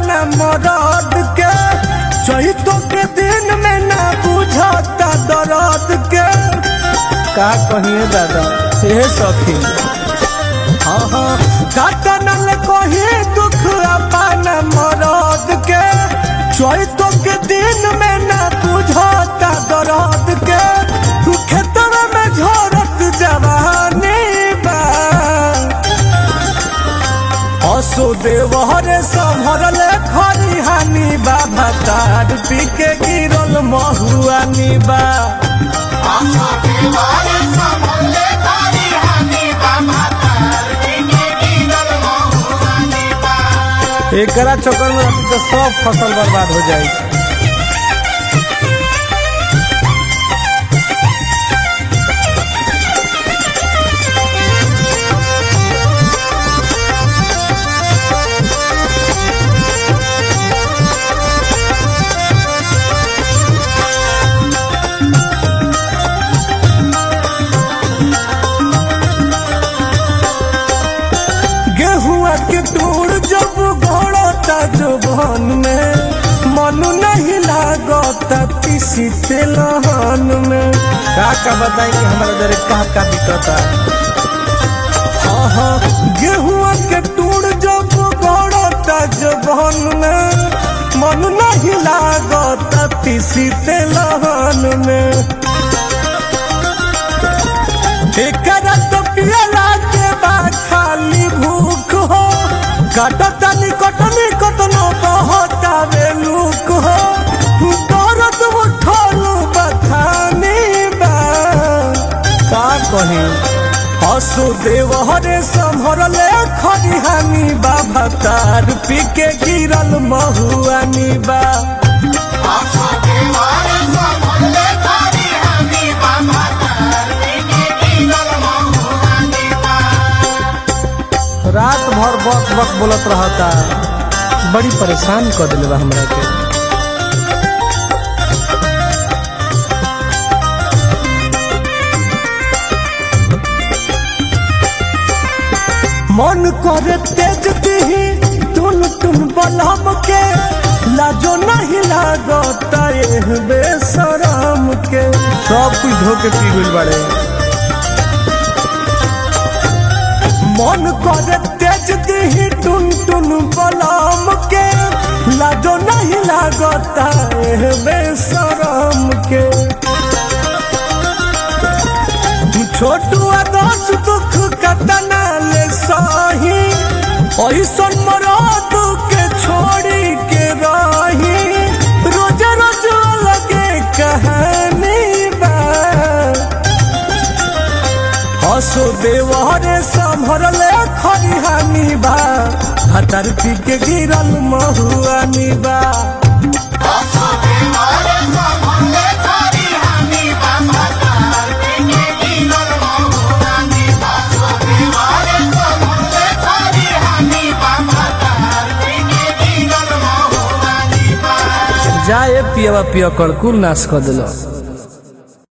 अपना मरद के चैतो के दिन में ना बुझता दर्द के का कहिए दादा हे सखी हाँ हाँ काटनल कही दुख अपना मरद के चैतो के दिन में ना बुझता दर्द के खेतवा में झोरत जवानी बा असो देवहरे संभरले खरिहानी बा भातार पी के गिरल महुआनी बा एकरा चक्कर में अभी तो सब फसल बर्बाद हो जाई गेहुआ के टूर जब घोड़ता जुबान में मन नहीं लागता किसी तेलहन में का का बताई कि हमारा दर का का दिक्कता हाँ हाँ गेहुआ के टूर जब घोड़ता जुबान में मन नहीं लागता किसी तेलहन में एकरा तो पियला के बाद खाली भूख हो कटतनी कटनी कटनो बहता बेलूक हो दौरत उठल बथानी बा का कही हसु देव हरे संभरले खरिहानी बाबा तार पी के गिरल महुआनी बा रात भर बक बक बोलत रहता बड़ी परेशान कर दिले बा हमरा के मन करे तेज दिही टुन टुन बलम के लाजो नहीं लागता एह बेसरम के सब कुछ धो के पी गइल बाड़े मन करे तेज दिही टुन टुन बलम के लाजो नहीं लागता एह बेसरम के छोटू आदर्श दुख कतना ले सही ऐसन मरद के छोड़ी के रही रोज रोज लगे कहानी बा हसो देवहरे संभरले खरिहानी बा हतर पी के गिरल महुआनी बा जाए पियवा पिया कर कुल नाश कर दिलो